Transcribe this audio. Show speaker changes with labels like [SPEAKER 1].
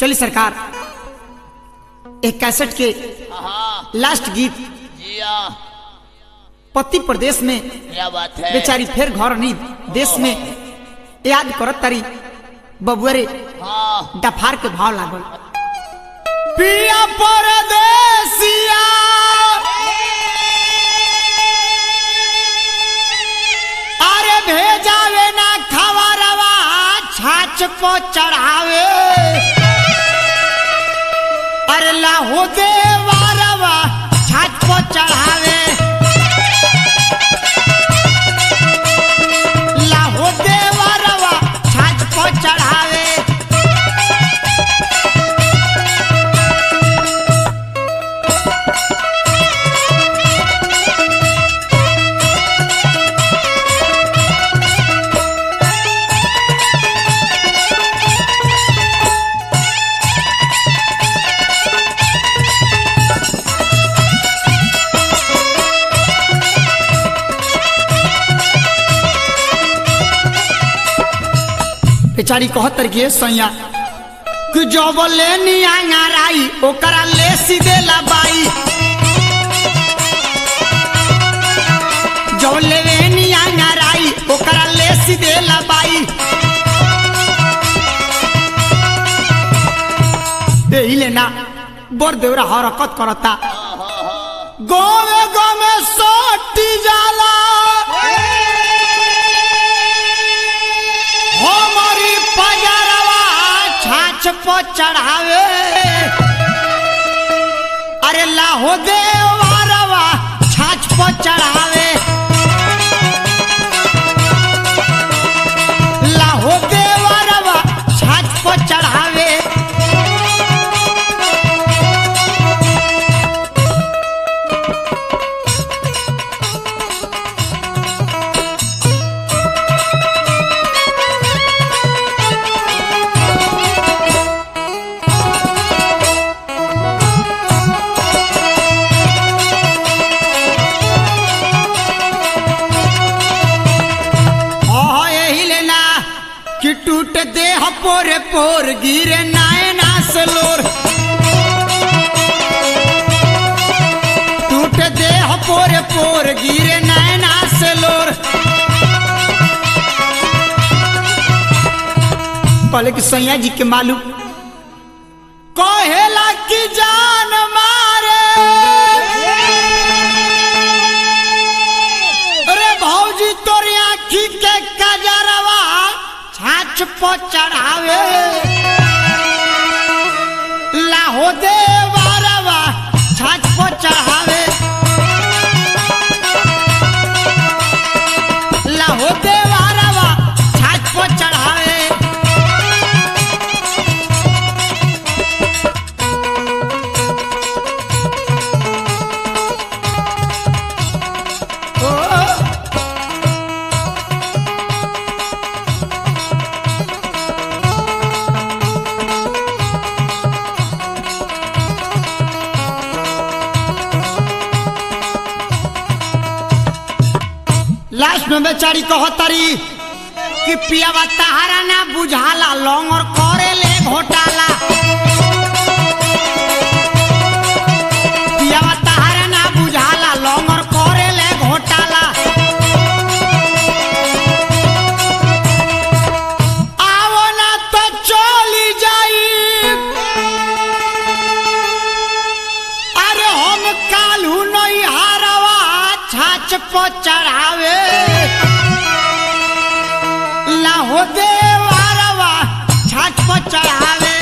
[SPEAKER 1] चलिए सरकार एक कैसेट के
[SPEAKER 2] हाँ
[SPEAKER 1] लास्ट गीत
[SPEAKER 2] जी हाँ
[SPEAKER 1] पति प्रदेश में
[SPEAKER 2] क्या बात है
[SPEAKER 1] बेचारी फिर घर नहीं देश में याद करत तारी बबुअरे
[SPEAKER 2] हाँ
[SPEAKER 1] डफार के भाव लागल पिया परदेसिया अरे भेजावे ना खबरवा छाछ को चढ़ावे अरे लाहो देवारवा छाछ को चढ़ावे लाहो देवारवा छाछ को चढ़ावे बेचारी कहतर के सैया कि जब ले नियांगाराई ओकरा ले सीधे लबाई जब ले नियांगाराई ओकरा ले सीधे लबाई एही लेना बड़ देवरा हरकत करता गोमे गोमे सोटी जाला हमारी पजरवा छाछ पर चढ़ावे अरे लाहो देवारवा छाछ पर चढ़ावे लाहो देवारवा छाछ पर चढ़ावे हाँ यही लेना कि टूट देह पोरे पोर गिरे नायना से लोर टूट देह पोरे पोर गिरे नायना से लोर पहले कि सैया जी के मालूम कहेला की जान मारे अरे भौजी तोरी आखी के कजरवा छाछ पर चढ़ावे लाहो देवरवा छाछ पर चढ़ावे लाहो देवरवा छाछ पर चढ़ावे ओ लास्ट में बेचारी कहतरी कि पियावा तहारा ना बुझाला लौंग और करे ले घोटाला पियावा तहारा ना बुझाला लौंग और करे ले घोटाला आवो ना तो चली जाई अरे हम कालू नहीं हारवा छाछ पर चढ़ावे लाहो देवारवा छाछ पर चढ़ावे